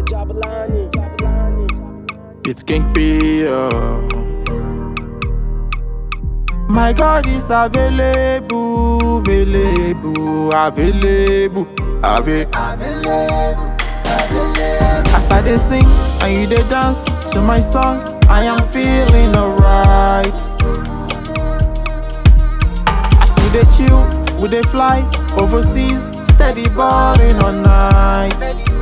Jabalani, Jabalani. It's King P. oh. My God is available, available, available, available. As I dey sing and you dey dance to my song, I am feeling alright. As we dey chill, we dey fly overseas, steady balling all night.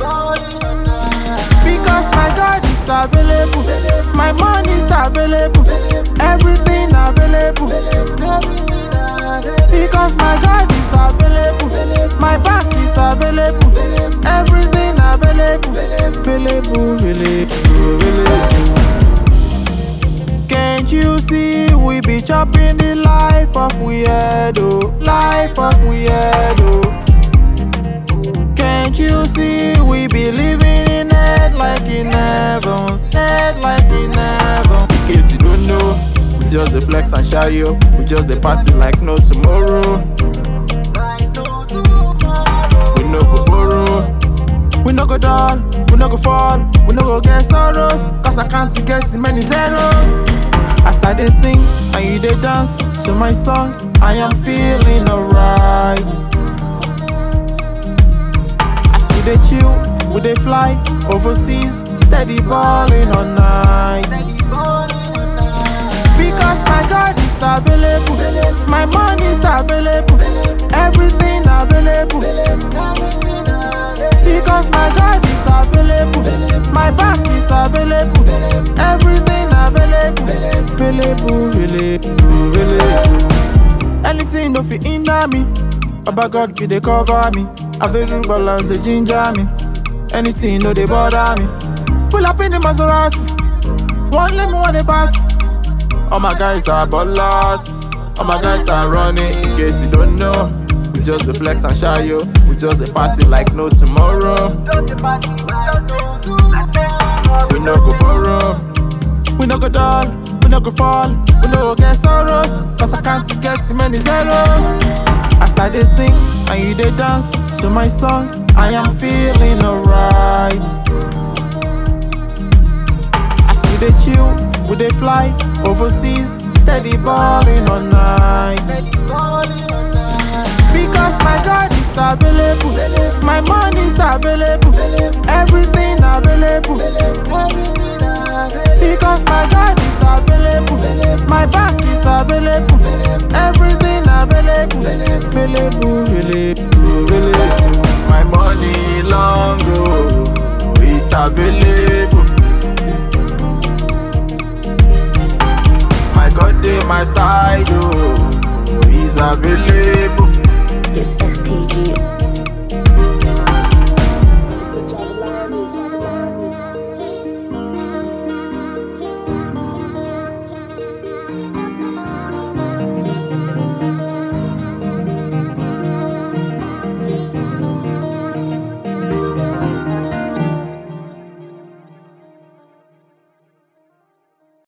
Because my God is available, my money is available, everything available. Because my God is available, my back is available, everything available, available, available, available. Can't you see we be chopping the life of weirdo, life of weirdo. Can't you see we be living in it like in heaven, it like in heaven? In case you don't know, we just the flex and shy yo, we just the party like no tomorrow. We no go borrow, we no go down, we no go fall, we no go get sorrows, cause I can't see get many zeros. As I dey sing and you dey dance to my song, I am feeling alright. As we dey chill, we dey fly overseas, steady balling all night. Because my God is available, my money is available, everything available. Because my God is available, my back is available, everything available, available, available, available. Anything no fit hinder me, Baba God be dey cover me, available balance dey ginger me. Anything no dey bother me. Pull up in the Maserati, one let me one the party. All my guys are ballers. All my guys are running. In case you don't know, we just the flex and shy yo. We just the party like no tomorrow. We no go borrow. We no go dull. We no go fall. We no go get sorrows. Cause I can't get too many zeros. As I dey sing and you dey dance to my song, I am feeling alright. As we dey chill, we dey fly overseas, steady balling all night. Because my God is available, my money is available, everything available. Because my God is available, my back is available, everything available, available, available, available. My money long go, it's available. My God dey my side, oh, He's available.